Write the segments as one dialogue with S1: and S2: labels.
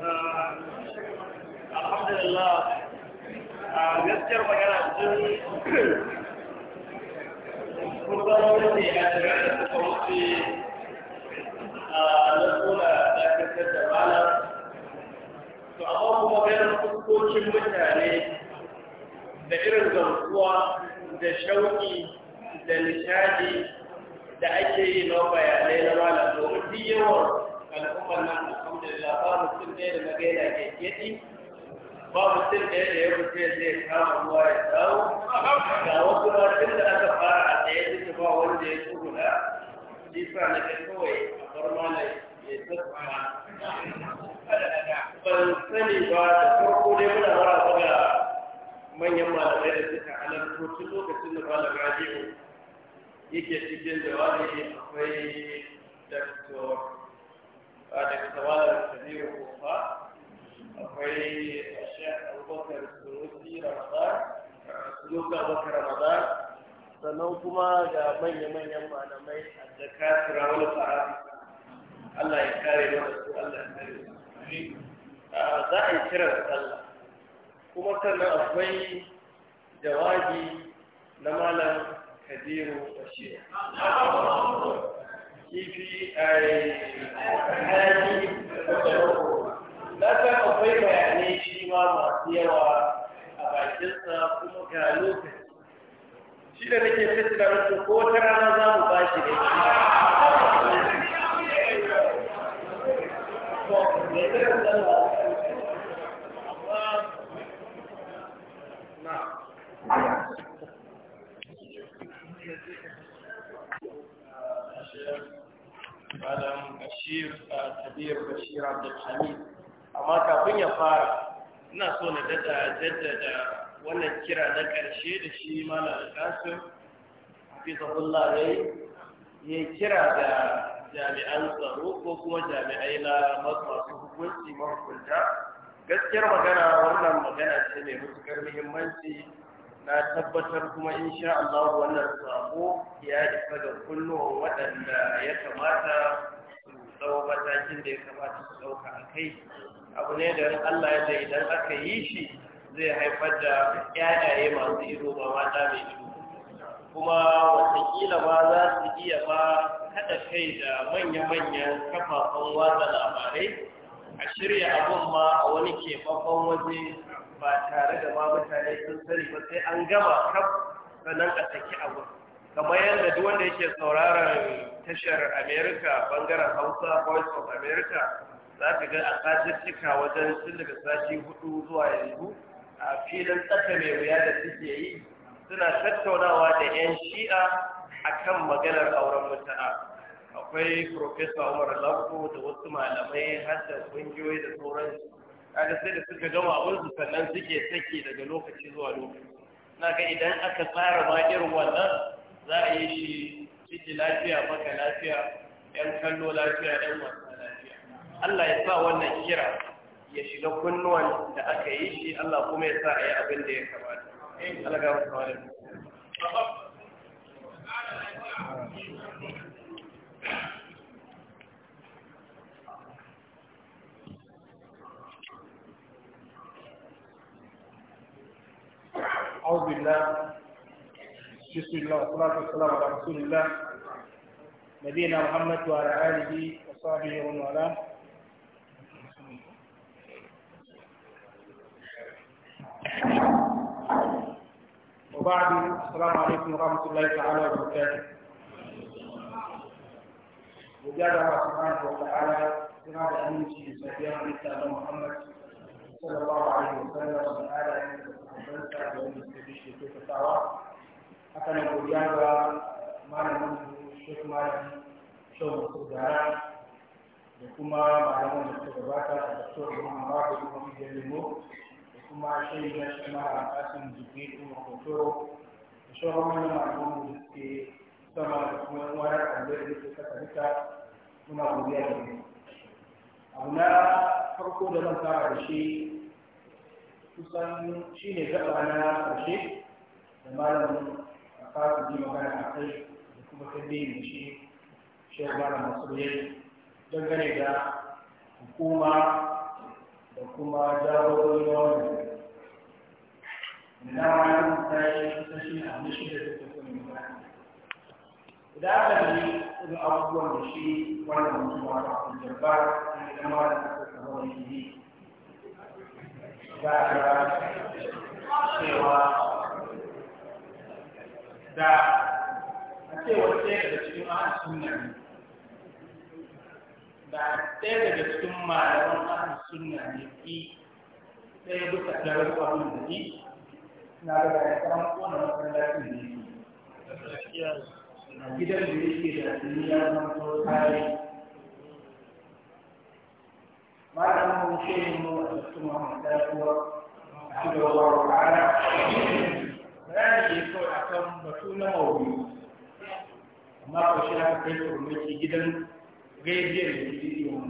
S1: alhamdulillah a gaskiyar magana sun kusurin ne a shigar da suka wuce a lalura dakatar da mana to amma kuma ganin fuskokin mutane da irin gamsuwa da shauki da nishadi da ake yi na bayanai na malam domin duk yawan al'ummar nan alhamdulillah ba mutum ɗaya da na gaida ke keɗi ba mutum ɗaya da ya fito zai kama ruwa ya dawo ga wasu ma tun da aka fara a tsaye duka ba wanda ya tsuguna shi sa na ga kawai a bar malam ya tsuguna ban sani ba da farko dai muna mara ga manyan malamai da suka halarto tun lokacin da malam raji'u yake cikin jawabi akwai daktar a daga tawalar kabiru kofa akwai shek abubakar sunusi ramadan sunuka abubakar ramadan sannan kuma ga manya-manyan malamai a jaka firawar fa'ari Allah ya kare mana su Allah ya kare su za a yi kiran sallah kuma sannan akwai jawabi na malam kabiru bashir kifi a hayaki na san akwai bayanai shi ma masu yawa a bakinsa kuma ga lokaci shi da nake tattara mutu ko wata rana za mu ba shi da Malam Bashir Kabir Bashir Abdulhamid amma kafin ya fara ina so na dada jaddada wannan kira na ƙarshe da shi Malam Kasim Hafizahullah yayi ya kira da jami'an tsaro ko kuma jami'ai na masu hukunci mahukunta gaskiyar magana wannan magana ce mai matukar muhimmanci na tabbatar kuma insha Allah wannan sabo ya isa ga kunnuwan waɗanda ya kamata su tsawo matakin da ya kamata su ɗauka a kai abu ne da Allah ya idan aka yi shi zai haifar da ƴaƴaye masu ido ba mata mai ido kuma watakila ba za su iya ba haɗa kai da manya-manyan kafafen watsa labarai a shirya abun ma a wani keɓaɓɓen waje ba tare da ma mutane sun sani ba sai an gama kaf sannan a saki abu kamar yadda duk wanda yake sauraron tashar america bangaren hausa voice of america za ka ga a satircika wajen tun daga sashi hudu zuwa yanzu a filin tsaka mai wuya da suke yi suna tattaunawa da 'yan shi'a akan maganar auren mutane akwai Profesa umar lafko da wasu malamai har da kungiyoyi da sauransu kaga sai da suka gama abin su sannan suke sake daga lokaci zuwa lokaci na ga idan aka tsara ma irin wannan za a yi shi ciki lafiya maka lafiya yan kallo lafiya yan wasa lafiya Allah ya sa wannan kira ya shiga kunnuwan da aka yi shi Allah kuma ya sa a yi abin da ya kamata Allah ga wasu wani
S2: أعوذ بالله بسم الله والصلاة والسلام على رسول الله نبينا محمد وعلى آله وصحبه ومن والاه وبعد السلام عليكم ورحمة الله تعالى وبركاته وجعل الله سبحانه وتعالى سنة أمنتي سيدنا محمد صلى الله عليه وسلم وعلى آله banta da wani suka bi shi ke tattawa haka nan godiya ga malamin shek malami shau masu gara da kuma malaman da suka gabata da doktor imam rabu kuma mijiyar lemo da kuma shayi na shi mara kasin jibril kuma kotoro da shauran wani malaman da suke sama da kuma yan wani ɗalibai da suke kasa duka muna godiya da mu abu na farko da zan fara da shi kusan shi ne gaba na ƙarshe da malamin a kasu ji magana a kai da kuma tambayi da shi shi malam masu yayi dangane da hukuma da kuma jagorori na wannan na wani tashi kusan shi na abin shi da take son yi ba idan aka yi irin abubuwan da shi wannan mutum ba a kun jarba ne da ma da aka kama wani yi za a ga cewa da a ce wani ɗaya daga cikin ahal sunna ne da ɗaya daga cikin malaman ahal sunna ne ki ɗaya duka daren abin da ki na daga ya kan kona masallacin da yake a gidan da yake da duniya na mutuwar kare malamin mu shehin mu a cikin muhammad dakuwa a cikin wa ta'ala bayani ne kawai akan batu na mawuyi amma ko shi aka kai turmaki gidan gaijiyar da ke yi wa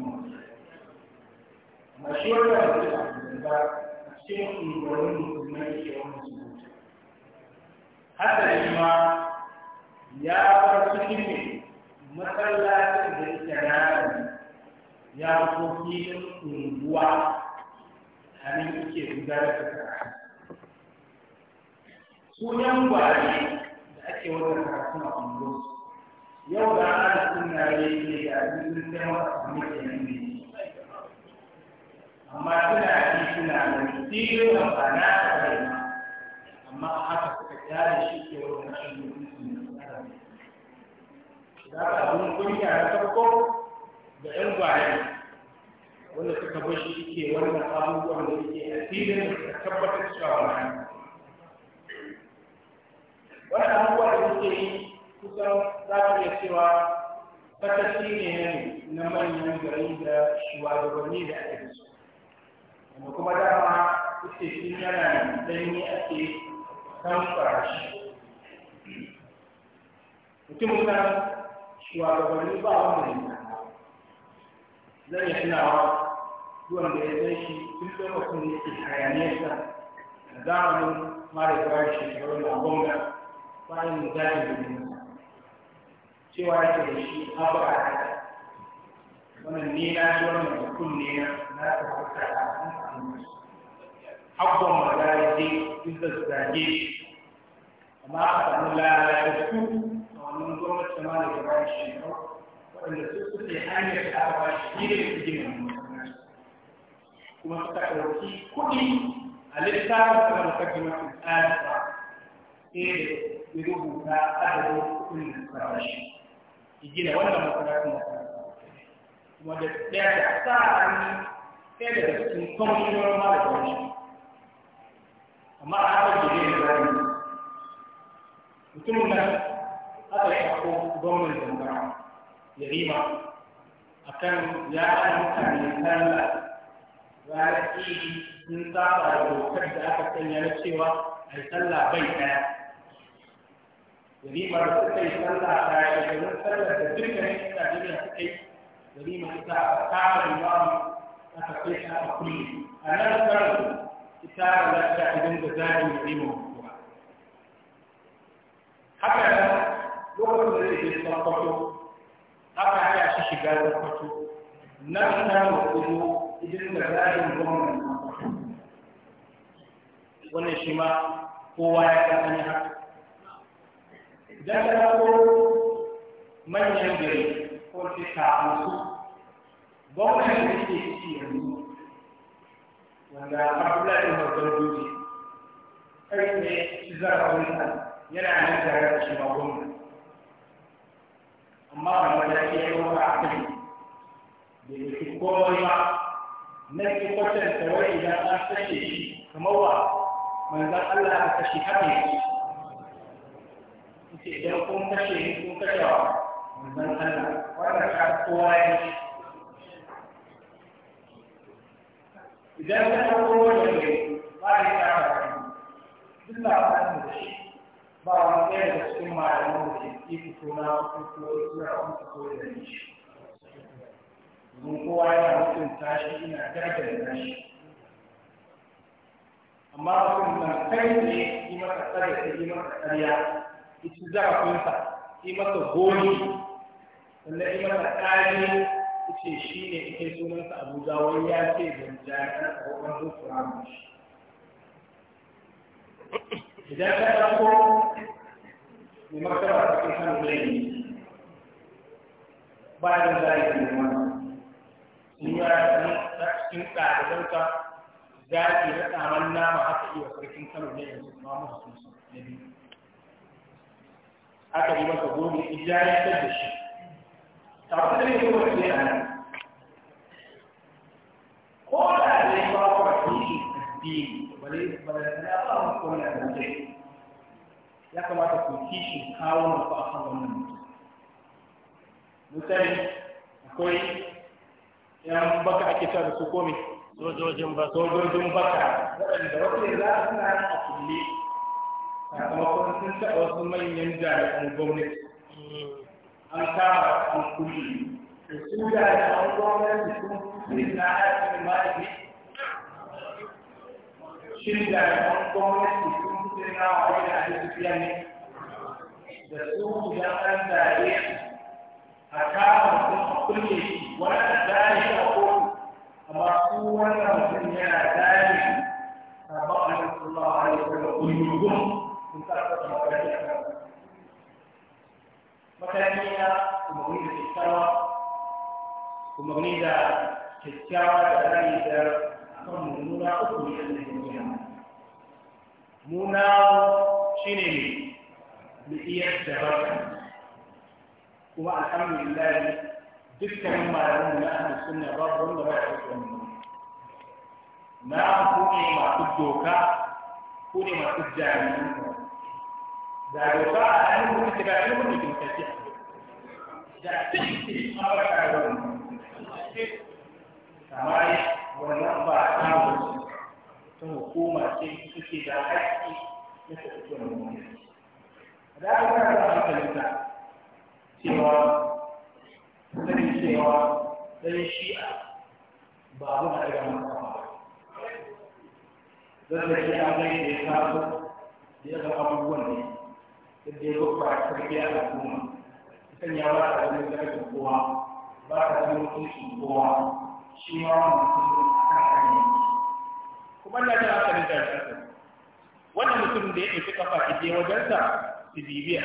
S2: amma shi wannan da ke a ba a cikin unguwannin musulmai ke wani surutu hasali ma ya bar cikin ne masallacin da yake rana ya fito filin unguwa a nan yake gudanar da karatu su yan gwari da ake wannan karatu a unguwarsu yau da ana suna yake da abin sai masa muke nan ne amma suna yi suna da filin da ba na da kai amma haka suka kyale shi ke wani rashin mutunci da ka abin kunya na farko da yan gwari wanda suka bar shi ke wannan abubuwan da yake a filin da suka tabbatar cewa wani wani abubuwa da suke yi kusan za ku iya cewa fatashi ne na manyan gari da shugabanni da ake da su wanda kuma dama kuke shi yana danyi ake kamfara shi mutum na shugabanni ba wanda ne zan yi tunawa duwan da ya san shi tun lokacin da yake hayaniyarsa a zamanin mara ibrahim shekaru da gwamna bayan da zai da nuna cewa yake da shi abara wannan ne na shi wannan da kunne na na ta hauka a cikin abban magana je duk da zage shi amma aka samu lalatattu a wannan gwamnati ma da ibrahim shekaru waɗanda su suke hanyar da aka ba shi ne su gina kuma suka ɗauki kuɗi a littafin da mukaddimatul alifa sai ya rubuta adadin kuɗin da suka bashi ya gina wannan makarantun makaranta kuma da ɗaya da sa an ɗaya daga cikin kwamishinar ma da kwamishi amma a haka da zai zai mutumin nan aka yi ako gwamnan zambara ya rima a kan ya ana mutane sallah ranar idi sun saba da dokar da aka sanya na cewa a yi sallah bai ɗaya ganima da suka yi sallah ta yi domin sallar da dukkanin Najeriya suka yi ganima ita a kama limamu aka kai ta a kulle a nan karo ita da lafiya idan da zagin ganima mutuwa haka nan lokacin da zai je sarkwato aka haya shi shiga sarkwato nan karo kudu idan da zagin gwamnan sarkwato wannan shi ma kowa ya san an yi haka idan ka ko manyan gari ko ce kafin su gwamnati da ke ci yanzu wanda abdullahi mazar dole kai ne ci zarafin yana nan tare da shi ma gwamnati amma wanda ya ke yawa a kai da ya fi komai ba na ke kwatanta wai idan an kashe shi kamar wa manzan Allah aka kashe haka yake ce idan kun kashe ni kun kashe wa manzon Allah wanda ka kowa ya yi idan ka ɗauko wanda ne ba ya ta fara duk labarin da shi ba wani ɗaya daga cikin malaman da ke ki fito na ko ko sura ko ko da shi mun kowa yana mutunta shi ina darajar shi amma mutum nan kai ne yi masa tsare yi masa ƙarya ita zarafinsa yi masa goni sannan yi masa ƙari ce shi ne ita sunansa abuja wai ya ce da jami'an tsaron zuwa ramu idan ka ɗauko mai martaba a cikin hannu ne ba da za a yi nema sun yi a cikin ɗalibanka zaki na tsaman nama haka iya sarkin kano ne yanzu ma musu sun na biyu aka yi masa gobe ijayatar da shi tafi da ne kuma sai a nan ko da ne ba ku kishi addini bare bare na ba mu ko na da ya kamata ku kishi kawo mu fa kan wannan mutum mutane akwai yan baka ake cewa da su komai
S1: sojojin ba
S2: sojojin baka waɗanda wasu ne za su suna yin a kulle sakamakon sun taɓa wasu manyan jami'an gwamnati an kama an kulle da su jami'an gwamnati sun fi na aikin ma'aiki shin jami'an gwamnati sun fi na wani da ake tafiya ne da su idan an zaɓe a kama mutum a kulle shi wani a zane shi a kotu amma su wannan mutum yana zane sabon annabi sallallahu alaihi wasallam kullum sun sa ta makaranta a kan makaranta ya umarni da kyakkyawa umarni da kyakkyawa da rani da akan mummuna uku ne da duniya muna shine ne mu iya da barka kuma alhamdulillah dukkanin malamin na ahlus sunna babu wanda ba ya wasu na ku ne masu doka ku ne masu jami'an da doka a hannun mutum shiga ilimin da kimkaci da cikin amurka da wani kamar wannan ba a samu ta hukuma ce suke da haƙƙi na tafiya mutum da aka kara da hankalinta cewa sani cewa ɗan shi'a ba abu na daga masa ba zan da shi an gani da ya taso da ya zama abubuwan ne yadda ya gaba a karfi a al'umma kan ya ba ta wani zarafin kowa ba ta wani mutuncin kowa shi ma wani mutum kan hanyar kuma na jin hankalin da ya wannan mutum da ya ɗauki kafa ki je wajensa su bibiya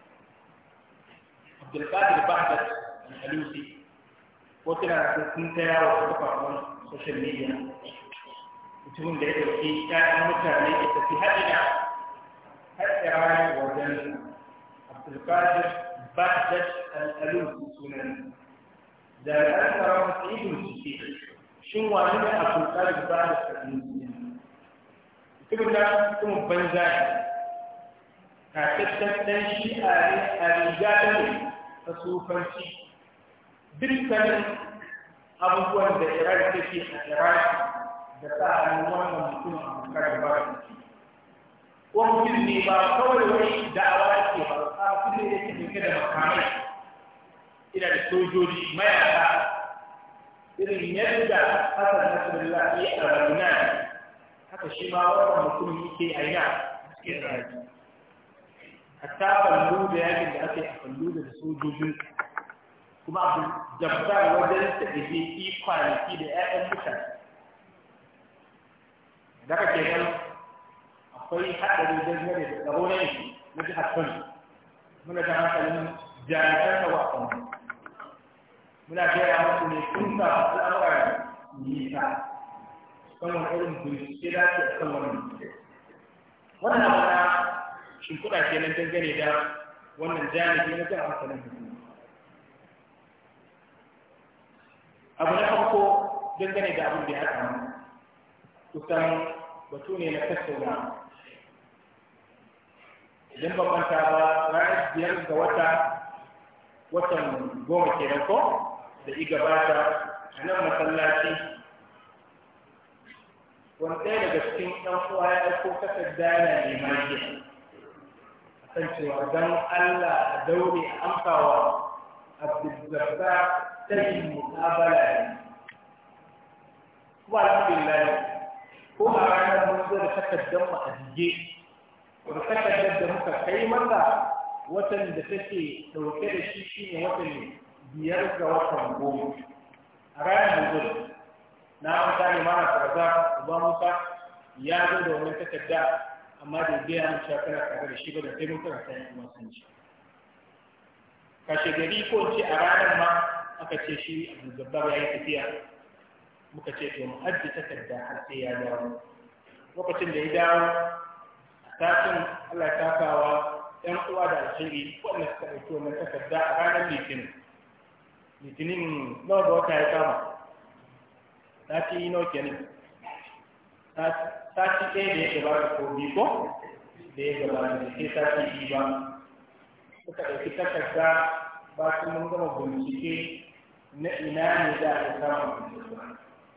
S2: Abdulkadir Bahdat Al-Alusi ko tana da sun ta yawo a kafafen social media mutumin da ya ɗauki ƴaƴan mutane ya tafi haɗina haɗira wajen Abdulkadir Bahdat Al-Alusi sunan jami'an tsaron su yi bincike shin wani ne Abdulkadir Bahdat Al-Alusi mutumin da mutumin banza ne kakakken shi'a ne a riga da ne ta sufanci dukkanin abubuwan da iran take a iran da sa hannun wannan mutumin a bukar ba ko mutum ne ba kawai wani da'awa ke ba a mutum ne yake dauke da makamai ina da sojoji mayaka irin yadda hasan nasarullah ya yi a rabunan haka shi ma wannan mutum yake aina cikin raji hatta fallu da yakin da aka yi a fallu da sojojin kuma abu jabbar wajen da ke yi kwanaki da 'ya'yan mutane da ka ke nan akwai haɗari dangane da tsaro na yanki na jihar kano muna da hankalin jami'an da wasan muna gaya musu ne sun sa al'amuran nisa kan wani irin bincike da ke kan wannan wannan abu na shimfiɗa ke nan dangane da wannan janibi na jan hankalin hukuma abu na farko dangane da abin da ya haɗa mu kusan batu ne na tattauna idan ban manta ba ranar biyar ga wata watan goma kenan ko da i gabata a nan masallaci wani ɗaya daga cikin ɗan uwa ya ɗauko takarda yana neman jiya kan cewa don Allah a daure a amsawa Abdulzabba ta yi muƙabala ne. Kuma alhamdulillah ko a ranar mun zo da takardar mu a jige, da takardar da muka kai masa watan da take ɗauke da shi shine watan biyar ga watan goma. a ranar bugun na manta ne mana kaza uba musa ya zo da wani takarda amma da biya mun cewa kana tare da shi ba da sai mun karanta yin kuma sun ci kashe gari ko ce a ranar ma aka ce shi abu zabbar ya yi tafiya muka ce to mu ajiye takarda har sai ya dawo lokacin da ya dawo a satin Allah ya takawa ‘yan uwa da alheri wanda suka ɗauki wannan takarda a ranar litinin litinin nawa ga wata ya kama sati nawa kenan sati ɗaya da ya gabata ko biyu ko da ya gabata da ke sati biyu ba suka ɗauki takarda ba su mun gama bincike na ina ne za a samu bincike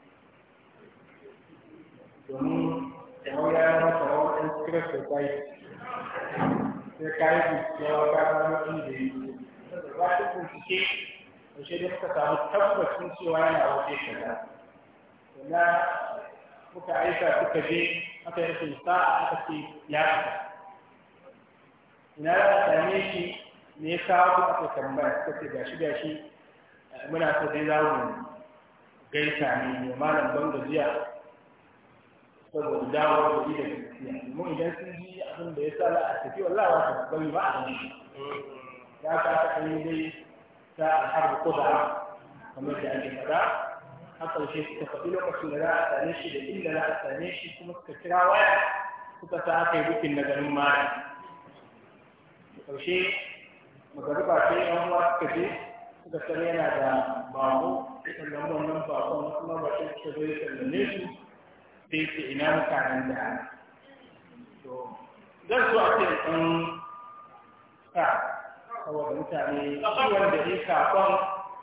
S2: domin kamar ya zama kamar ɗan secret society sai ka yi bincikewa ka gano inda ya yi ba su bincike yaushe da suka samu tabbacin cewa yana waje kaza na muka aika suka je aka yi rashin sa'a aka ce ya fita ina za a same shi ne ya kawo duk aka tambaya suka ce gashi gashi muna so dai za mu gaisa ne ne malam ban gajiya saboda dawo da ida gaskiya mu idan sun ji abin da ya sa za a tafi wallahi wa ta bari ba a nan ya ka aka yi dai ta alharbi kuda kamar da ake faɗa a ƙarshe suka faɗi lokacin da za a same shi da inda za a same shi kuma suka kira waya suka sa aka yi bukin na garin mara da ƙarshe magariba ce yan uwa suka je suka san yana da bako sannan wannan bakon wasu mabacin suka zo ya sallame su sai ce ina mutanen da to zan so a ce ɗan sa saboda mutane shi wanda ya kafon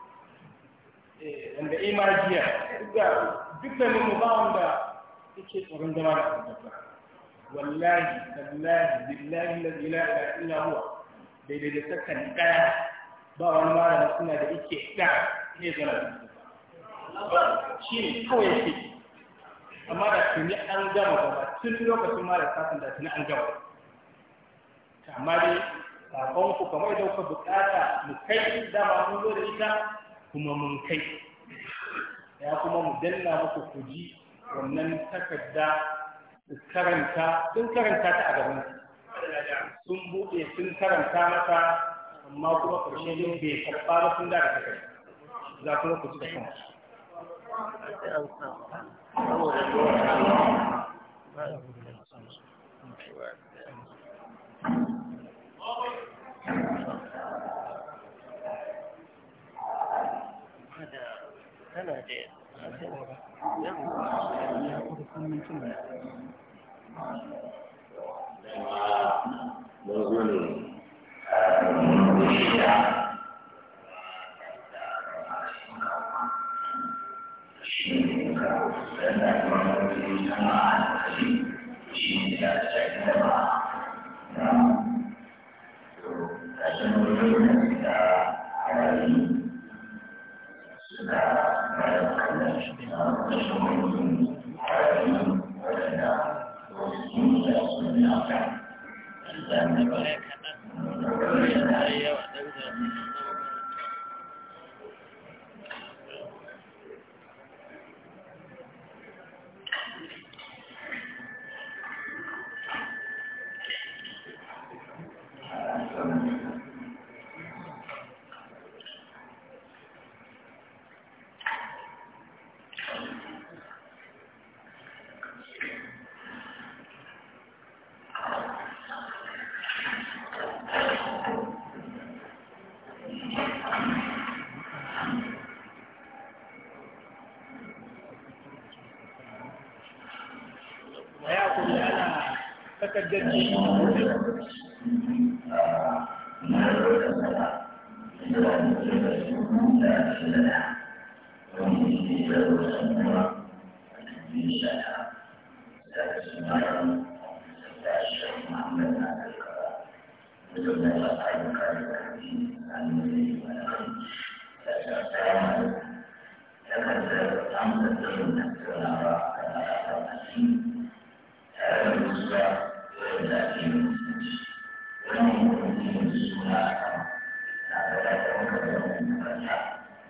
S2: wanda ya magiya ga dukkanin mu ba wanda yake tsoron zama da abubuwa wallahi tallahi billahi la ilaha illa huwa daidai da sakan daya ba wani malami suna da yake da ne zama da shi ne kawai yake amma da tuni an gama gaba tun lokacin ma da sakin da tuni an gama amma dai sakon ku kamar da kuka bukata mu kai dama mun zo da ita kuma mun kai ya kuma mu danna muku ku ji wannan takarda su karanta sun karanta ta a gaban sun buɗe sun karanta mata amma kuma ƙarshe ne bai karɓa ba sun da takarda za kuma ku ci da kanku
S1: tana da
S2: takardar ce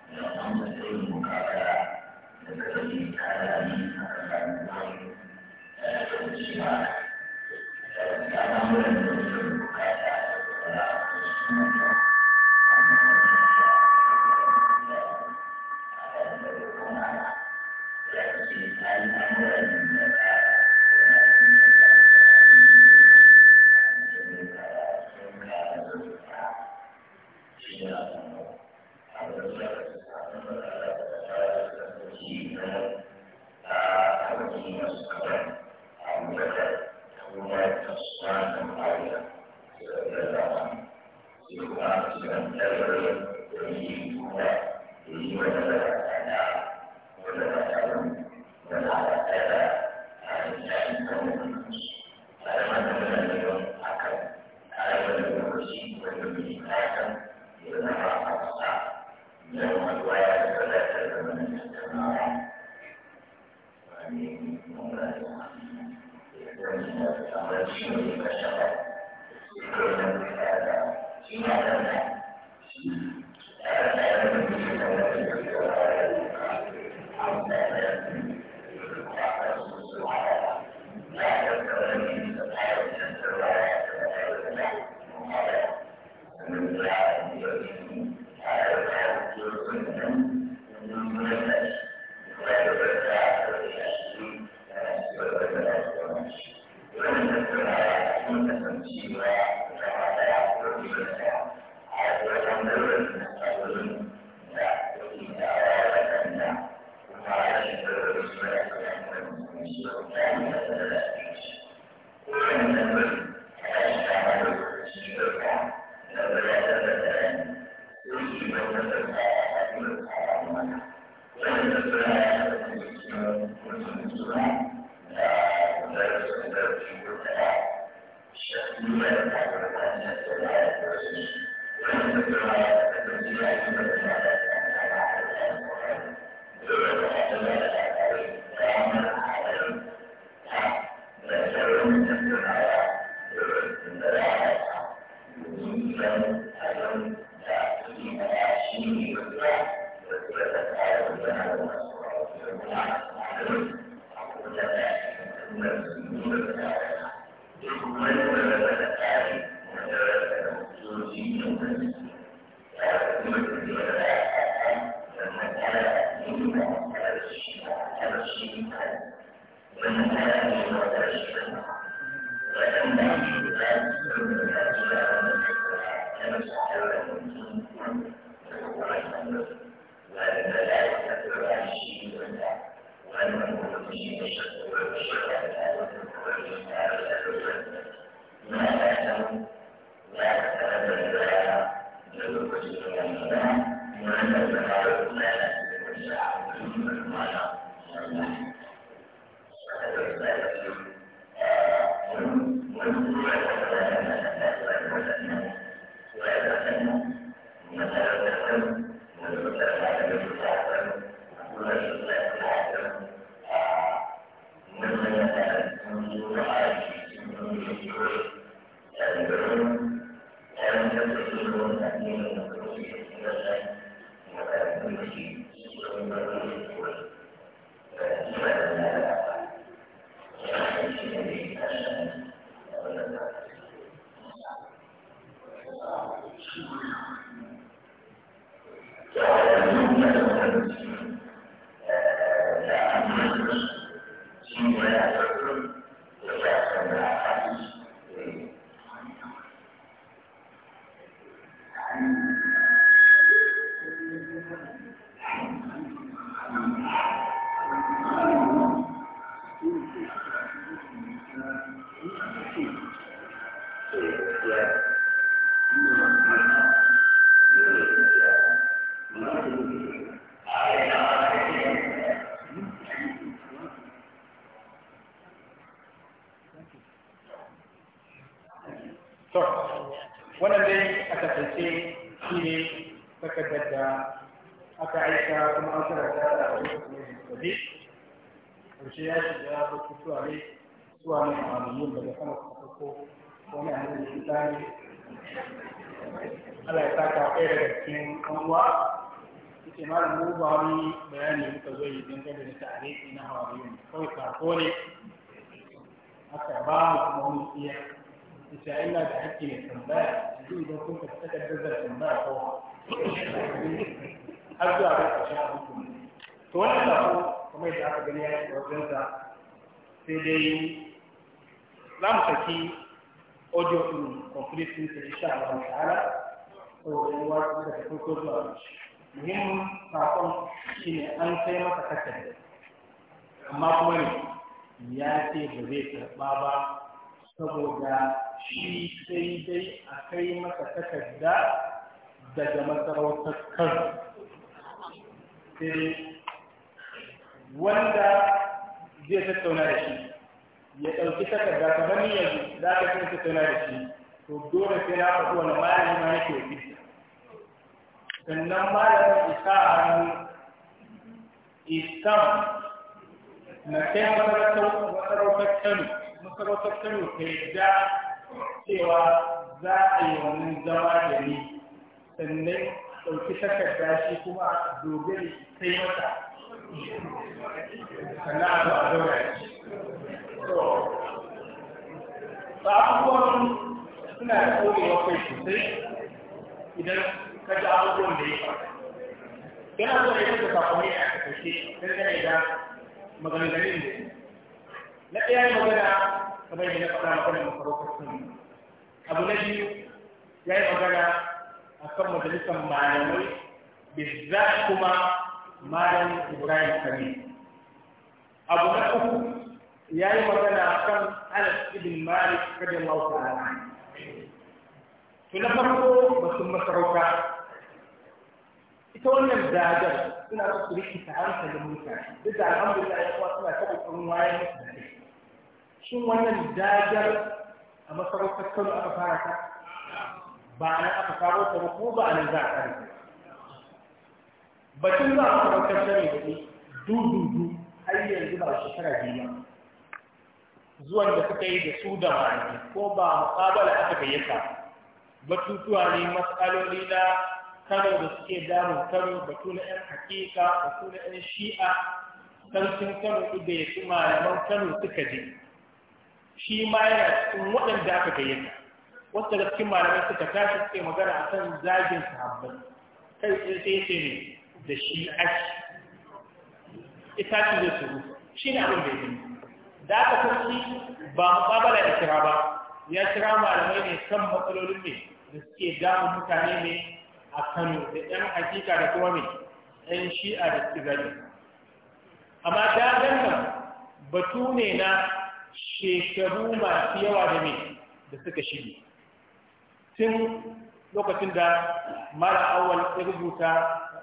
S2: to wannan dai a takaice shi ne takardar da aka aika kuma an karanta da a lokacin da gobe ƙarshe ya shiga batutuwa ne zuwa ne ma'amalu daga sama su farko wani annabi da tsani Allah ya saka ɗaya daga cikin ɗan uwa ce malam mu ba wani bayani muka zo yi dangane da tarihi na hawariyun kawai kako ne aka ba mu kuma mun iya ita ina da hakki ne tambaya yanzu idan kun ka takardar da tambaya ko har zuwa ga ƙarshen abubuwan to wannan sako kuma yadda aka gani ya shiga wajensa sai dai za mu saki audio ɗin complete ɗin sa insha Allah ta'ala saboda yawa daga farko zuwa ƙarshe muhimmin sakon shi ne an kai masa takarda amma kuma ne ya ce ba zai karɓa ba saboda shi sai dai a kai masa takarda daga masarautar kan sai wanda zai tattauna da shi ya ɗauki takarda kamar ni yanzu za ka kai tattauna da shi to dole sai na faɗi wani malami ma yake wakilta sannan malamin isa a hannu isam na kai masarautar kano masarautar kano ta yadda cewa za a yi wani zama da ni sannan ɗauki takarda shi kuma dogari kai mata sannan a zo a zauna shi ba abubuwan suna da ɗaurewa kai sosai idan ka ji abubuwan da ya faru yana so da yadda sakonni a kasashe dangane da maganganun da na ɗaya yi magana kamar yadda na faɗa maganar masarautar sun abu na biyu ya yi magana a kan majalisar malamai bizza kuma malam ibrahim kami abu na uku ya yi magana a kan anas ibn malik radiyallahu ta'ala to na farko batun masarauta ita wannan dajar suna so su rikita hankalin mutane duk da alhamdulillah ya kuwa suna ta kokarin wayar musu da kai shin wannan dajar a masarautar kano aka fara ta ba a nan aka kawo ta ba ko ba a nan za a kare batun za a masarautar kano da ne dududu har yanzu ba shekara biyu ba zuwan da suka yi da su da mani ko ba muƙabala aka gayyata batutuwa ne matsaloli na kano da suke damun kano batu na 'yan hakika batu na 'yan shi'a sarkin kano da ya fi malaman kano suka je shi ma yana cikin waɗanda aka gayyata wasu daga cikin malamai suka tashi suke magana a kan zagin sahabbai kai tsaye sai ce ne da shi ake ita ce zai suru shi ne abin da ya yi da aka sarki ba muƙabala da kira ba ya kira malamai ne kan matsalolin ne da suke damun mutane ne a Kano da ‘yan hakika da kuma mai ‘yan shi'a da suke zari. Amma dagan nan batu ne na shekaru masu yawa da mai da suka shige. Tun lokacin da mara awal ya rubuta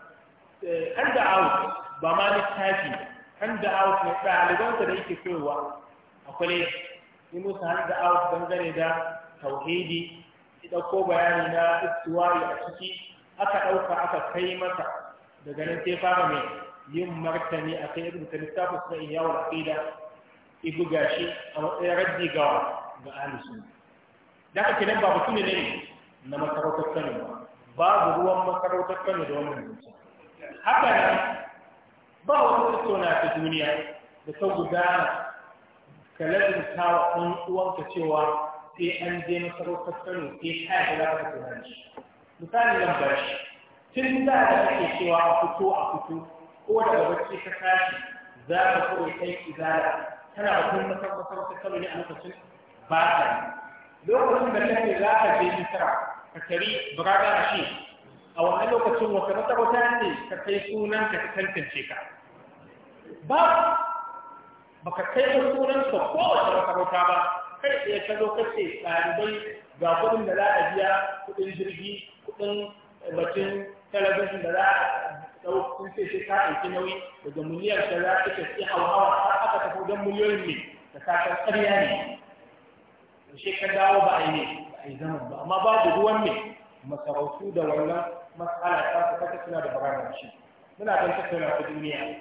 S2: hand out ba ma littafi hand out ne ɗalibansa da yake koyowa a kwale yi musu hand out dangane da tauhidi ɗauko bayani na istiwari a ciki aka ɗauka aka kai masa daga nan sai fara mai yin martani a kai rubuta littafin suna iya yawon aƙida ibuga shi a matsayin raddi gawa ga ahli sunna da aka kenan ba mutum ne na masarautar kano ba babu ruwan masarautar kano da wannan mutum haka nan ba wani tattauna ta duniya da ta gudana ka lazimta wa ɗan uwanka cewa sai an je masarautar kano sai kai da za ka tattauna shi misali zan bar shi tun da da ake cewa a fito a fito ko daga bacci ka tashi za ka kawai kai izala kana da kun masarautar ta kano ne a lokacin ba ta lokacin da kake za ka je misra ka tari burada a shi a wannan lokacin wata masarauta ne ka kai sunan ka ta tantance ka ba baka kai da sunan ka kowace masarauta ba kai tsaye ka zo kace ɗalibai ga kuɗin da za a biya kuɗin jirgi kuɗin batun talabijin da za a ɗau sun ce sai ka ɗauki nauyi daga miliyan da za ta tafi hawa har aka tafi wajen miliyoyin ne da kasar ƙarya ne shi ka dawo ba a yi ne ba a yi zaman ba amma babu ruwan ne masarautu da wannan matsala ta su kasa suna da barana shi muna don tattauna ta duniya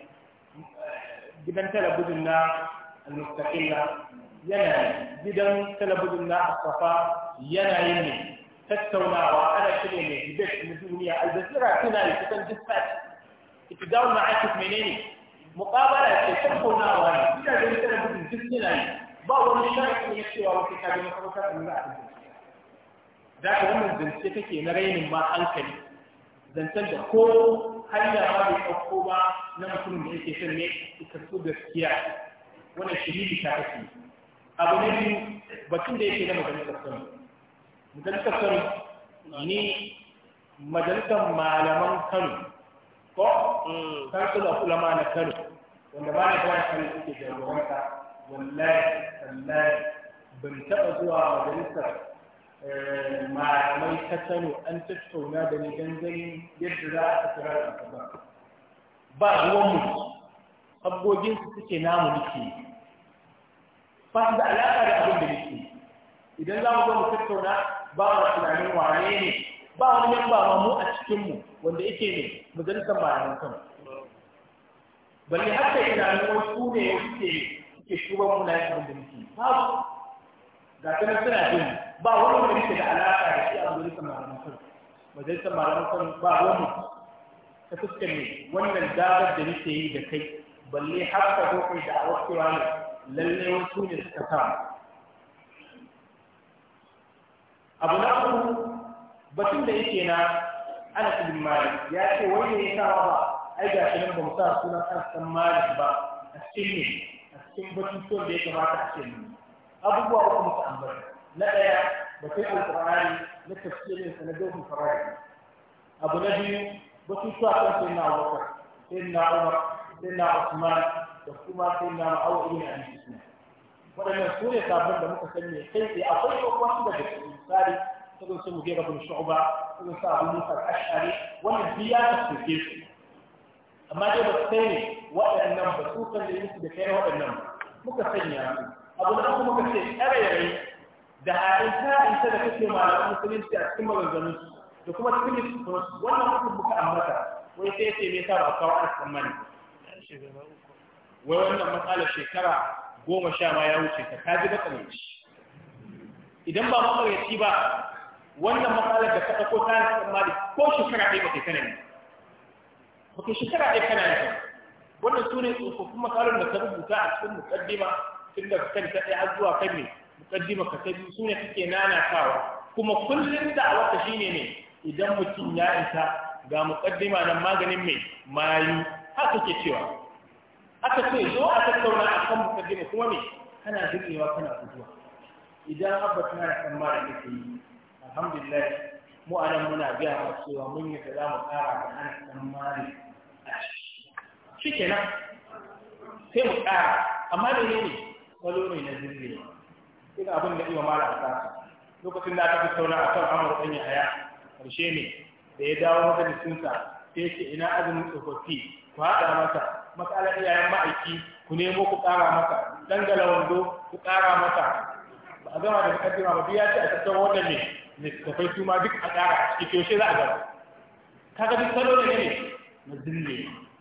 S2: gidan talabijin na al-mustaqilla yana gidan talabijin na asafa yana yin ne tattaunawa ana shirya mai debate na duniya al-jazeera tana yi kusan dispatch ibtida'ul ma'akif menene muqabala ce tattaunawa ne gidajen talabijin duk suna yi ba wani sharadi ne cewa wata ka ga makaranta da za a za ka wannan zance kake na rainin ma hankali zancen da ko hanya ma bai ɗauko ba na mutumin da yake son ne ita su gaskiya wannan shiriri ta kake abu na biyu batun da yake na majalisar sani majalisar sani ni majalisar malaman kano ko kansulan ulama na kano wanda ba na kawai kano suke jagoranta wallahi wallahi ban taɓa zuwa majalisar malamai ta kano an tattauna da ni don ganin yadda za a tattara da ba ba ruwan mu sabgoginsu suke namu nake ba su da alaƙa da abin da nake idan za mu zo mu tattauna ba mu tunanin wane ne ba wani yamba ma mu a cikinmu wanda yake ne majalisar malaman kano balle har kai tunanin wani su ne suke suke shugaban muna yin abin da muke babu ga ta suna jin ba wani wanda yake da alaƙa da shi a majalisar malaman kano majalisar malaman kano ba wani ta fuskar ne wannan damar da nake yi da kai balle har ka zo kai da a wasu ne lalle wasu ne suka samu abu na uku batun da yake na ana ibn malik ya ce wai ne ya sa ba ai ga shi nan ba mu sa sunan anas dan malik ba a cikin ne a cikin batutuwan da ya kamata a ce abubuwa uku muka ambata na ɗaya batun alƙur'ani na tafsirin sa na dokin farari abu na biyu batutuwa kan sai na abubakar sai na umar sai na usman da kuma sai na ma'awa ibn abi sufyan waɗannan su ne sabon da muka sani kai tsaye akwai wasu daga cikin misali irin su mugera bin shu'ba irin su abu musa ash'ari wannan biya ta soke su amma dai ba su sai ne waɗannan ba su kan da musu da kai waɗannan muka sanya su abu na kuma muka ce ƙarairayi da haɗin ta'inta da kake malaman musulunci a cikin maganganun su da kuma cikin littattafan wannan mutum muka ambata wai sai ce me yasa ba kawo an tsammani wai wannan matsalar shekara goma sha ma ya wuce ta kaji da tsananci idan ba makaryaci ba wannan matsalar da ka ɗauko ta yi tsammani ko shekara ɗaya ba kai kana ne ba kai shekara ɗaya kana ne wannan su ne tsofaffin matsalar da ka rubuta a cikin mukaddima tun daga kan ta ɗaya har zuwa kan ne mukaddima ka ta biyu su ne kake nanatawa kuma kullum da a wata shine ne idan mutum ya isa ga mukaddima nan maganin mai mayu haka ke cewa aka ce zo a tattauna a kan mukaddima kuma me kana jirgewa kana guduwa idan abba tana da kan mara kake yi alhamdulillah mu anan muna biya ma cewa mun yi da za mu kara da ana kan mari a shi kenan sai mu kara amma da ne salo ne na jirgewa ina abin da iya mala a kasa lokacin da aka tattauna a kan amur ɗan yaya ƙarshe ne da ya dawo majalisinsa sai ce ina azumin tsofaffi ku haɗa masa matsalar iyayen ma'aiki ku nemo ku ƙara masa dangala wando ku ƙara masa ba a gama da mukaddima ba biya ce a tattauna wannan ne ne tafai su ma duk a ƙara a cikin yaushe za a gaba kaga duk salo ne ne na zille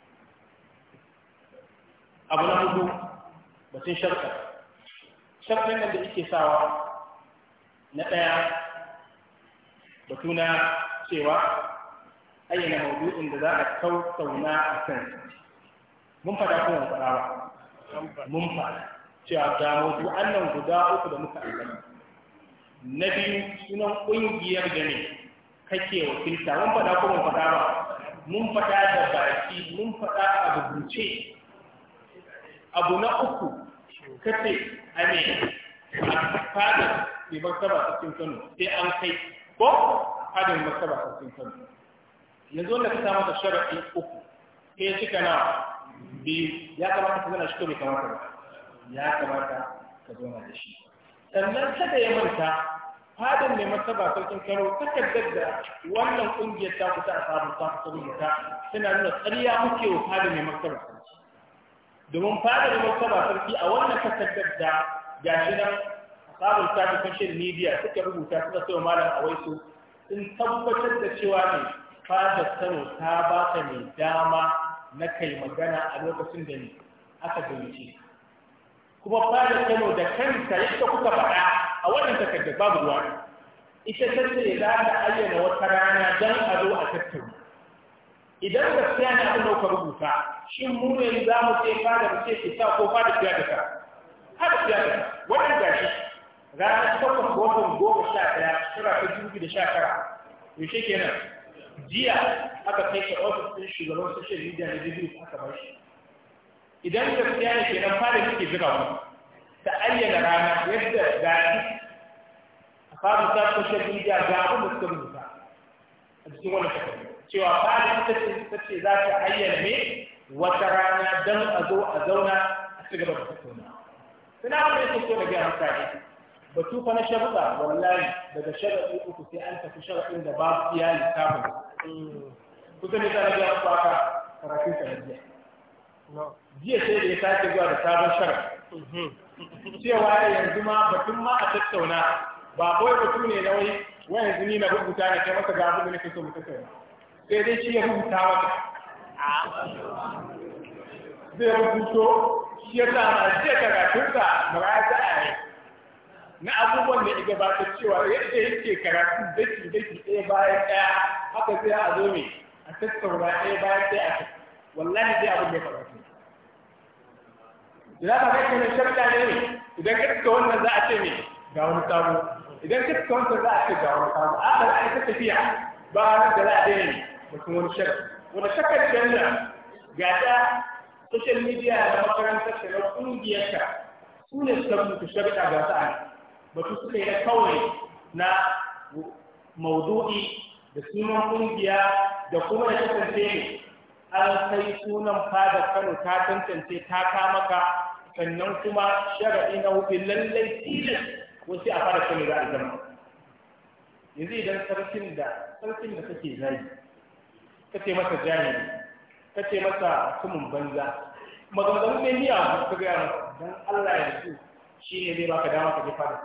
S2: abu na hudu batun sharka sharɗin nan da yake sawa na ɗaya batu na cewa ayyana maudu'in da za a tattauna a kan mun fada kuma faɗa ba mun fada cewa ga maudu'an nan guda uku da muka ambata na biyu sunan ƙungiyar da ne kake wakilta mun fada kuma fada ba mun fada da baki mun fada a rubuce abu na uku kace a ne a fadar mai martaba cikin kano sai an kai ko fadar martaba cikin kano yanzu wanda ka samu da sharaɗi uku sai cika na biyu ya kamata ka zana shi ko bai kamata ba ya kamata ka zauna da shi sannan kada ya manta fadar mai martaba sarkin kano takardar da wannan kungiyar ta kusa a sabon ta kusa rubuta tana nuna tsariya muke wa fadar mai martaba sarki domin fadar mai martaba sarki a wannan takardar da gashi nan sabon ta fi social media suka rubuta suka sai malam a waisu sun tabbatar da cewa ne fadar kano ta baka ne dama na kai magana a lokacin da ne aka gayyace kuma fadar kano da kanta yadda kuka faɗa a wannan takardar babu ruwa ita ta ce za ta ayyana wata rana don a zo a tattauna idan gaskiya ne abin da rubuta shin mu ne za mu ce fada mu ce kita ko fada fiya da ka fada fiya da ka wannan gashi ranar takwas ga watan goma sha ɗaya shira ta dubu da sha tara yaushe kenan jiya aka kai ka ofis ɗin shugaban social media na bidiyo aka bar shi idan gaskiya ne kenan fada suke zuga mu ta ayyana rana yadda ga a fara ta social media ga abin da suka rubuta a cikin wannan takardu cewa fada ita ce ta ce za ta ayyana ne wata rana don a zo a zauna a ci gaba da tattauna suna abin da yake so na gaya mutane batu fa na sharuɗa wallahi daga sharaɗi uku sai an tafi sharaɗin da babu iyali samun kusa ne tare da ku aka karatun sa na jiya jiya sai da ya sake zuwa da sabon sharaɗi cewa yanzu ma batun ma a tattauna ba kawai batu ne na wai wai yanzu ni na rubuta ne kai masa ga abin da nake so mu tattauna sai dai shi ya rubuta maka zai rubuto shi ya sa na jiya karatunsa muraja'a ne na abubuwan da ya gabatar cewa yadda yake karatu daki daki ɗaya bayan ɗaya haka sai a zo mai a tattauna ɗaya bayan ɗaya a wallahi dai abin da ya faɗa su idan ka kai na sharɗa ne idan ka tuka wannan za a ce mai ga wani sabo idan ka tuka wannan za a ce ga wani sabo a ba a ta tafiya ba da za a daina ne da kuma wani sharɗi wani shakar canza ga ta social media da makarantar da na ƙungiyarka su ne suka rubuta sharɗa ga sa'a batu suka yi kawai na maudu'i da sunan kungiya da kuma da kasance ne an kai sunan fada kano ta tantance ta kamaka sannan kuma sharaɗi na wuce lallai tilas wasu a fara kano za a zama yanzu idan sarkin da sarkin da kake zai kace masa jahili kace masa kumin banza maganganu ne ni a ka gaya masa dan Allah ya su shi ne zai baka dama ka je fada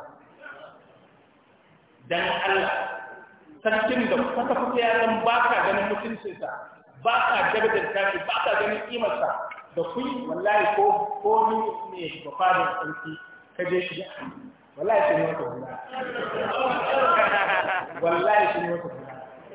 S2: dan Allah sarkin da kwata kuka ya san ba ka ganin mutuncinsa ba ka darajar tashi ba ka ganin kimarsa da kun wallahi ko ko ni ne ba fadin sarki ka je shi wallahi shi ne wata hula wallahi shi ne wata hula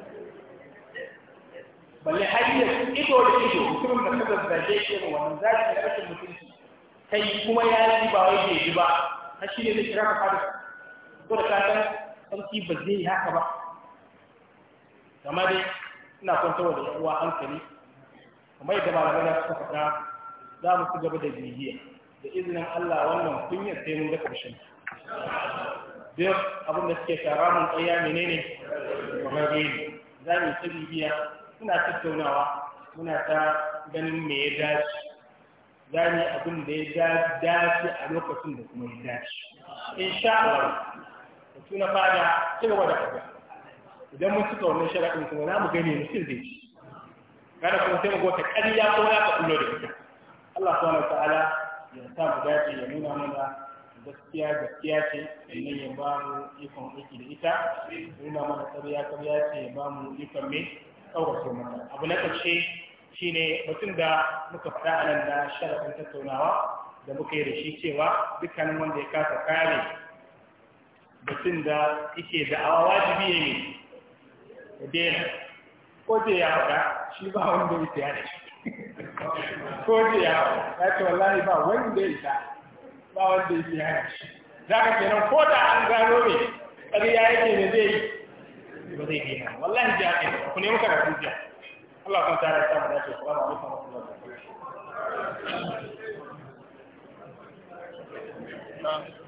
S2: balle har yi ido da ido mutumin da ka zazzage shi ne wannan zaki da rashin mutunci kai kuma ya yi ba wai bai ji ba har shi ne zai kira ka fadin ko da ka san sarki ba zai yi haka ba kama dai ina kwantarwa da uwa hankali kamar yadda malamai na suka faɗa za mu ci gaba da bibiya da izinin Allah wannan kunyar sai mun ga ƙarshen duk abin da suke tara mun tsaya menene kamar ne za mu ta bibiya muna tattaunawa muna ta ganin me ya dace za mu yi abin da ya dace a lokacin da kuma ya dace insha Allah mutu na fada ci gaba da kaza idan mun cika wannan sharaɗin kuma za mu gani mutum zai ci kada kuma sai mu gota ƙarya ko ya ka kullo da ita Allah subhanahu wa ta'ala ya sa mu dace ya nuna mana gaskiya gaskiya ce sannan ya ba mu ikon aiki da ita nuna mana ƙarya ƙarya ce ya ba mu ikon me ɗaurace mata abu na ƙarshe shine mutum da muka faɗa a nan na sharafin tattaunawa da muka yi da shi cewa dukkanin wanda ya kasa kare mutum da yake da'awa wajibi ya ne ya daina ko je ya faɗa shi ba wanda ya tsaya da shi ko je ya faɗa ya ce wallahi ba wanda ya isa ba wanda ya tsaya da shi za ka kenan ko da an gano ne ƙarya yake ne zai yi ba zai daina wallahi ji ake ku nemi karatu jiya Allah kan tare da samu dace salamu alaikum wa rahmatullahi wa barakatuh